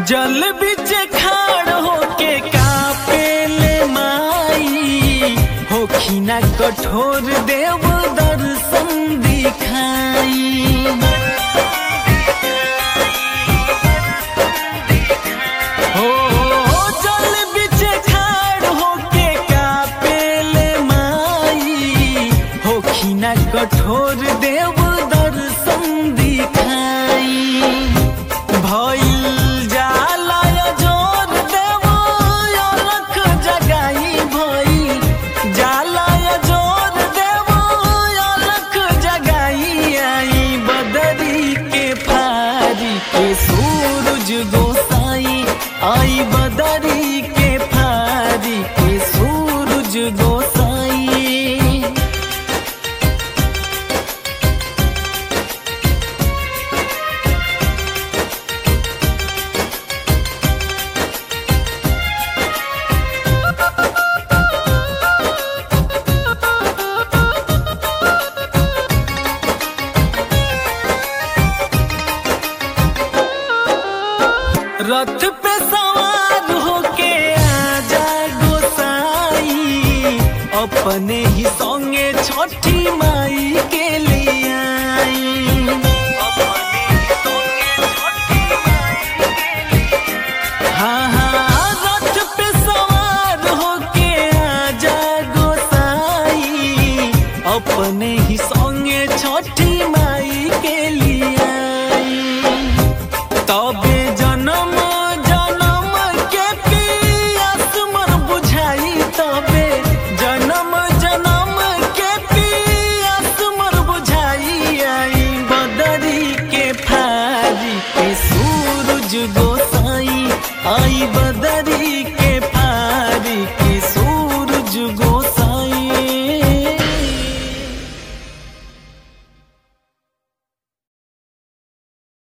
जल बिच खाड़ होके कापेले माई होखिना कठोर देव दर्शन दिखाई हो जल बिच खाड़ होके कापेले माई होखिना कठोर देव दर्शन दिखाई भइल जाला जोर देव अलख जगाई भइल जाला जोर देव अलख जगाई आई बदरी के फारी के सूरज गोसाई आई बदरी के फारी के सूरज गोसाई रथ पे सवार होके आजा गोसाई अपने ही संगे छठी माई के लिए आई हाँ हाँ रथ पे सवार होके आजा गोसाई अपने ही संगे छठी माई के लिए आई तबे जन्म जन्म के पियास मर बुझाई तबे जन्म जन्म के पियास मर बुझाई आई बदरी के फारी के सूरज गोसाई आई बदरी